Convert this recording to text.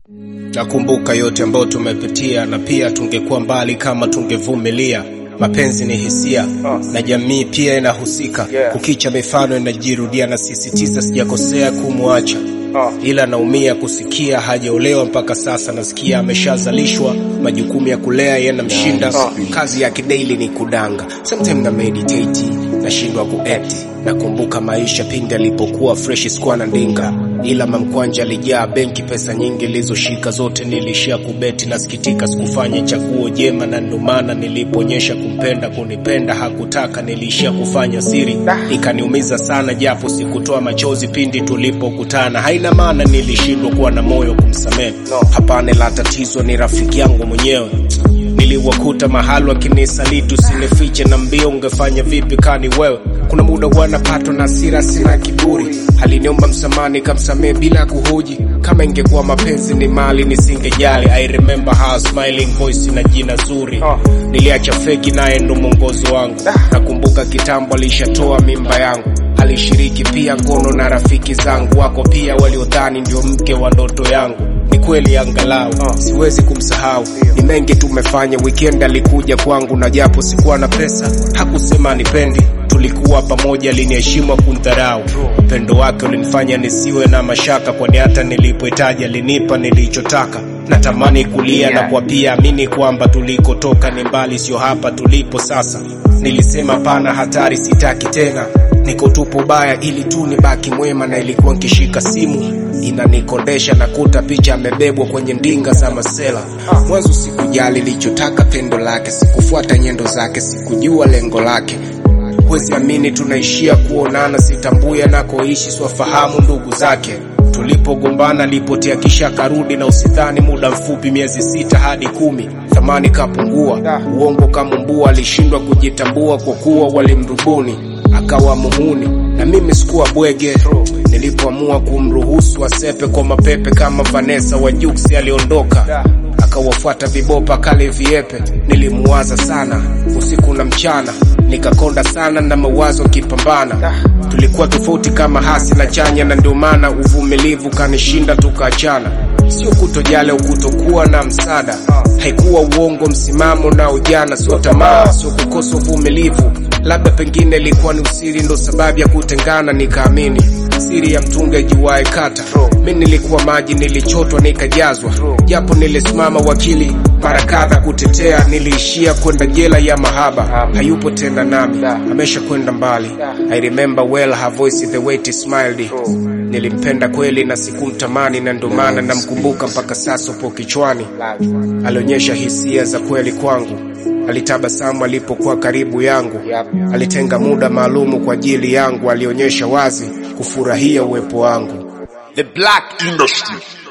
Nakumbuka yote ambayo tumepitia, na pia tungekuwa mbali kama tungevumilia. Mapenzi ni hisia na jamii pia inahusika. Kukicha mifano inajirudia, na sisitiza sijakosea kumwacha, ila naumia kusikia hajaolewa mpaka sasa. Nasikia ameshazalishwa, majukumu ya kulea yanamshinda. Kazi yake daily ni kudanga, sometimes na meditate, nashindwa kuact. Nakumbuka maisha pindi alipokuwa fresh, sikuwa na ndinga ila mamkwanja alijaa benki, pesa nyingi ilizoshika zote nilishia kubeti. Nasikitika sikufanya chaguo jema, na ndo maana niliponyesha kumpenda, kunipenda hakutaka, niliishia kufanya siri, ikaniumiza sana, japo sikutoa machozi pindi tulipokutana. Haina maana nilishindwa kuwa na moyo kumsamehe, hapana, la tatizo ni rafiki yangu mwenyewe niliwakuta mahali wakinisaliti, usinifiche na mbio, ungefanya vipi kani wewe? Kuna muda huwa napatwa na hasira, sina kiburi, aliniomba msamaha nikamsamehe bila kuhoji. Kama ingekuwa mapenzi ni mali nisingejali. I remember her smiling voice na jina zuri, niliacha feki naye ndo mwongozo wangu. Nakumbuka kitambo alishatoa mimba yangu, alishiriki pia ngono na rafiki zangu, wako pia waliodhani ndio mke wa ndoto yangu ni kweli angalau siwezi kumsahau. Ni mengi tumefanya. Weekend alikuja kwangu na japo sikuwa na pesa hakusema nipendi. Tulikuwa pamoja, aliniheshimu kundharau. Upendo wake ulinifanya nisiwe na mashaka, kwani hata nilipohitaji alinipa nilichotaka. Natamani kulia na kwa pia amini kwamba tulikotoka ni mbali, sio hapa tulipo sasa. Nilisema pana, hatari, sitaki tena, niko tupo baya ili tu nibaki mwema. Na ilikuwa nkishika simu inanikondesha na kuta picha amebebwa kwenye ndinga za masela. Mwanzo sikujali lichotaka pendo lake, sikufuata nyendo zake, sikujua lengo lake. Huwezi amini tunaishia kuonana, sitambui anakoishi, swafahamu ndugu zake. Tulipogombana alipotea kisha karudi, na usidhani muda mfupi, miezi sita hadi kumi, thamani kapungua, uongo kamumbua, alishindwa kujitambua kwa kuwa walimrubuni akawa muhuni, na mimi sikuwa bwege. Nilipoamua kumruhusu asepe kwa mapepe kama Vanessa wa Jux, aliondoka akawafuata vibopa kale viepe. Nilimuwaza sana usiku na mchana, nikakonda sana na mawazo kipambana. Tulikuwa tofauti kama hasi na chanya, na ndio maana uvumilivu kanishinda, tukaachana. Sio kutojali au kutokuwa na msaada, haikuwa uongo, msimamo na ujana, sio tamaa, sio kukosa uvumilivu labda pengine ilikuwa ni usiri, ndo sababu ya kutengana. Nikaamini siri ya mtunge juwae kata. Mi nilikuwa maji, nilichotwa nikajazwa, japo nilisimama wakili mara kadha kutetea. Niliishia kwenda jela ya mahaba, hayupo tena nami, amesha kwenda mbali. I remember well her voice, the way she smiled. Nilimpenda kweli na sikumtamani, na ndo maana namkumbuka mpaka sasa, upo kichwani. Alionyesha hisia za kweli kwangu alitabasamu alipokuwa karibu yangu, alitenga muda maalumu kwa ajili yangu, alionyesha wazi kufurahia uwepo wangu. The Black Industry.